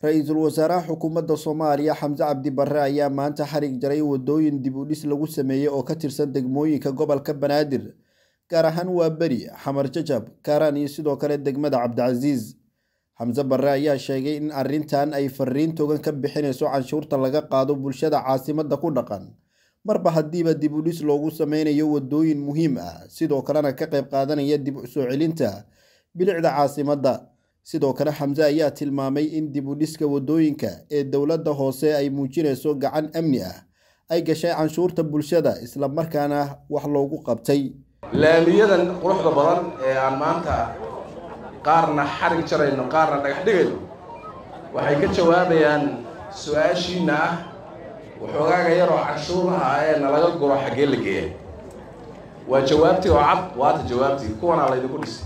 ra-iisul wasaaraha xukuumadda soomaaliya xamse cabdi barre ayaa maanta xarig jaray wadooyin dib u dhis lagu sameeyey oo ka tirsan degmooyinka gobolka banaadir gaar ahaan waa beri xamar jajab kaaraan iyo sidoo kale degmada cabdicasiis xamse barre ayaa sheegay in arrintan ay fariin togan ka bixinayso canshuurta laga qaado bulshada caasimadda ku dhaqan marba haddiiba dib u dhis loogu sameynayo wadooyin muhiim ah sidoo kalena ka qayb qaadanaya dib u soo celinta bilicda caasimadda sidoo kale xamse ayaa tilmaamay in dib u dhiska wadooyinka ee dowladda hoose ay muujinayso gacan amni ah ay gashay canshuurta bulshada islamarkaana wax loogu qabtay laamiyadan quruxda badan ee aan maanta qaarna xarig jarayno qaarna dhagax dhigayno waxay ka jawaabayaan su-aashiina ah waxoogaaga yaroo canshuuraha ee nalaga guro xaggee la geeya waa jawaabtii oo cad waata jawaabtii kuwanaa laydinku dhisay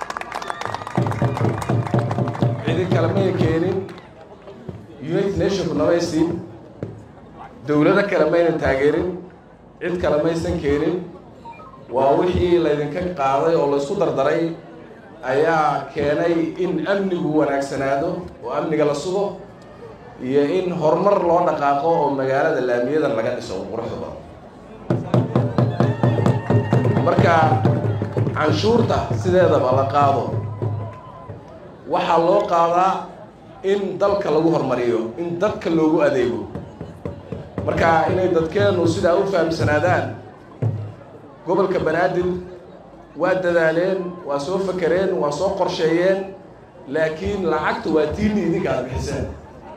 cidi kale may keenin united nationku namaysiin dowlado kale mayna taageerin cid kale maysan keenin waa wixii laydinka qaaday oo laysku dardaray ayaa keenay in amnigu wanaagsanaado oo amniga la sugo iyo in horumar loo dhaqaaqo oo magaalada laamiyadan laga dhiso quruxda badan marka canshuurta sideedaba la qaado waxaa loo qaadaa in dalka lagu horumariyo in dadka loogu adeego marka inay dadkeennu sidaa u fahamsanaadaan gobolka banaadir waa dadaaleen waa soo fakereen waa soo qorsheeyeen laakiin lacagta waa tiini idinka aad bixiseen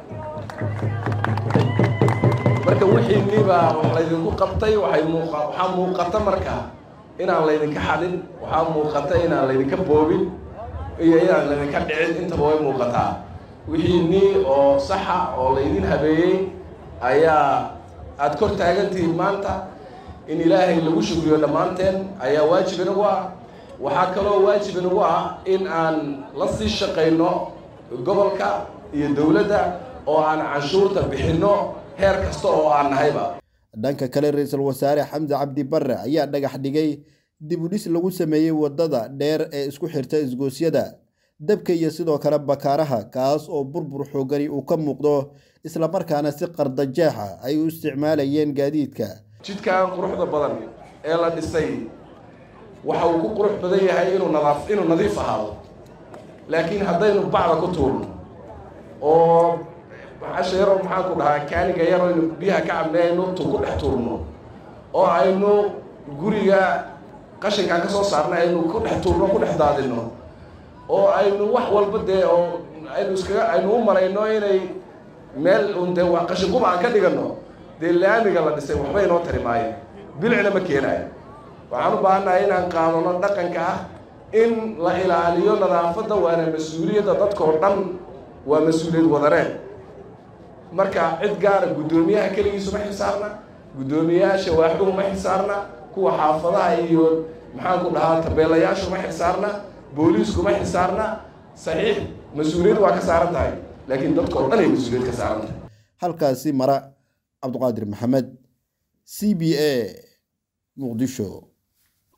marka wixiinniibaa wax laydinku qabtay waxay muuqa waxaa muuqata marka inaan laydinka xadin waxaa muuqata inaan laydinka boobin iyo inaan laydinka dhicin intaba way muuqataa wixiinnii oo saxa oo laydin habeeyey ayaa aada kor taagantihiin maanta in ilaahay lagu shugriyo dhammaanteen ayaa waajib inagu ah waxaa kaloo waajib inagu ah in aan la sii shaqayno gobolka iyo dowladda oo aan canshuurta bixinno heer kasta oo aan nahayba dhanka kale ra-iisul wasaare xamse cabdi barre ayaa dhagax dhigay dib u dhis lagu sameeyey waddada dheer ee isku xirta isgoosyada dabka iyo sidoo kale bakaaraha kaas oo burbur xoogani uu ka muuqdo islamarkaana si qardajeexa ay u isticmaalayeen gaadiidka jidkan quruxda badan ee la dhisay waxa uu ku qurux badan yahay inuu nadaaf inuu nadiif ahaado laakiin haddaynu bacda ku tuurno oo casha yaroo maxaan ku dhahaa kaaniga yaroo aynu biyaha ka cabnay aynu tu ku dhex tuurno oo aynu guriga qashinkaan ka soo saarnay aynu ku dhex tuurno ku dhex daadinno oo aynu wax walba dee oo aynu iskaga aynu u marayno inay meel un dee waa qashin quba aan ka dhiganno dee laamiga la dhisay waxba inoo tari maayo bilicna ma keenaayo waxaan u baahannahay inaan qaadano dhaqanka ah in la ilaaliyo nadaafadda waana mas-uuliyadda dadkao dhan waa mas-uuliyad wadareed marka cid gaara guddoomiyaha keligiisu ma xisaarna guddoomiyayaasha waaxduhu ma xisaarna kuwa xaafadaha iyo maxaan ku dhahaa tabeelayaashu ma xisaarna booliisku ma xisaarna saxiix mas-uuliyad waa ka saaran tahay laakiin dadkao dhan ay mas-uuliyad ka saaran tahay halkaasi mara cabduqaadir maxamed c b a muqdisho